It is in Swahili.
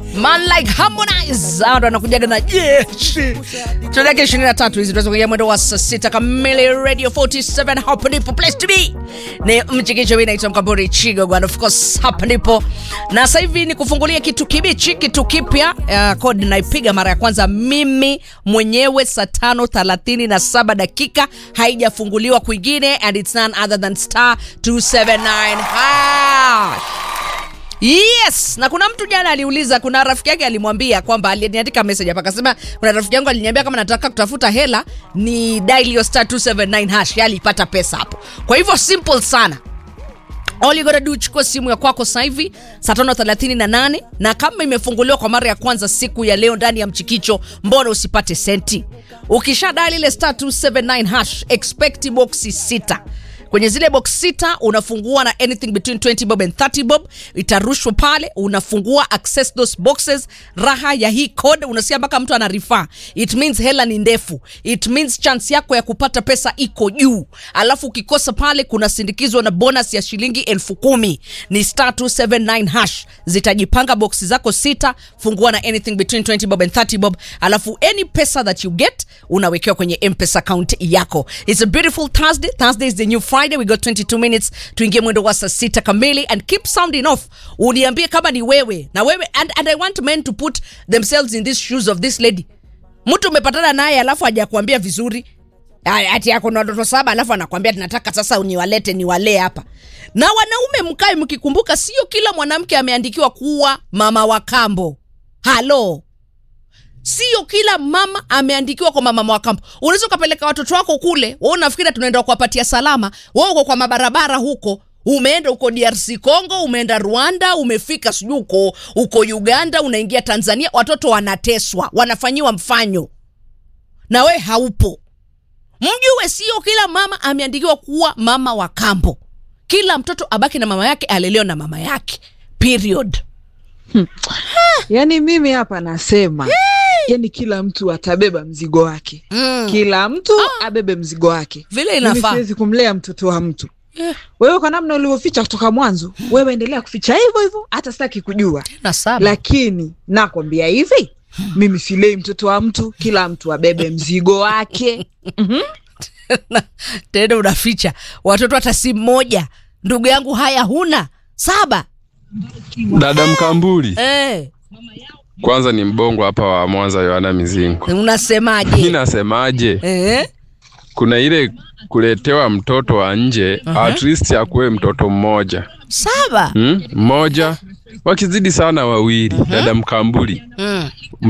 Man like Harmonize hao ndo anakujaga na jeshi. Tunaweka 23 hizi tunaweza kuingia mwendo wa saa sita kamili Radio 47 hapa ndipo place to be. Ni mchikicho mimi naitwa Mkamburi Chigo and of course hapa ndipo. Na sasa hivi ni kufungulia kitu kibichi, kitu kipya. Uh, code naipiga mara ya kwanza mimi mwenyewe saa tano thelathini na saba dakika haijafunguliwa kwingine and it's none other than star 279 hash. Yes, na kuna mtu jana aliuliza, kuna rafiki yake alimwambia kwamba aliniandika message hapa akasema, kuna rafiki yangu aliniambia kama nataka kutafuta hela ni dial your star 279 hash, yali ipata pesa hapo. Kwa hivyo simple sana. All you gotta do chukua simu ya kwako sasa hivi saa tano thelathini na nane na kama imefunguliwa kwa mara ya kwanza siku ya leo ndani ya mchikicho, mbona usipate senti? Ukisha dial ile star 279 hash, expect boxi sita kwenye zile box sita unafungua na anything between 20 bob and 30 bob itarushwa pale unafungua access those boxes raha ya hii code unasikia mpaka mtu ana refer it means hela ni ndefu it means chance yako ya kupata pesa iko juu alafu ukikosa pale kuna sindikizwa na bonus ya shilingi elfu kumi ni star 279 hash zitajipanga boxi zako sita fungua na anything between 20 bob and 30 bob alafu any pesa that you get unawekewa kwenye mpesa account yako it's a beautiful thursday thursday is the new friday we got 22 minutes tuingie mwendo wa saa sita kamili and keep sounding off uniambie kama ni wewe na wewe and, and i want men to put themselves in these shoes of this lady mtu umepatana naye alafu hajakuambia vizuri Aya, ati ako na watoto saba alafu anakwambia tunataka sasa niwalete niwalee hapa na wanaume mkae mkikumbuka sio kila mwanamke ameandikiwa kuwa mama wa kambo halo sio kila mama ameandikiwa kwa mama wa kambo unaweza ukapeleka watoto wako kule wa unafikiri tunaenda kuwapatia salama wa uko kwa mabarabara huko umeenda uko drc congo umeenda rwanda umefika sijui uko uko uganda unaingia tanzania watoto wanateswa wanafanyiwa mfanyo na we haupo mjue sio kila mama ameandikiwa kuwa mama wa kambo kila mtoto abaki na mama yake alelewa na mama yake period yaani mimi hapa nasema yaani kila mtu atabeba mzigo wake mm. kila mtu abebe mzigo wake vile Mimi inafaa siwezi kumlea mtoto wa mtu Eh. wewe kwa namna ulivyoficha kutoka mwanzo wewe endelea kuficha hivyo hivyo hata sitaki kujua na saba lakini nakwambia hivi mimi silei mtoto wa mtu kila mtu abebe mzigo wake tena unaficha watoto hata si mmoja ndugu yangu haya huna saba Dada Mkambuli, eh, kwanza ni mbongo hapa wa Mwanza, Yohana Mizingo. Mi unasemaje nasemaje, eh? kuna ile kuletewa mtoto wa nje at least akuwe mtoto mmoja saba hmm? mmoja wakizidi sana wawili. Dada Mkambuli, mm.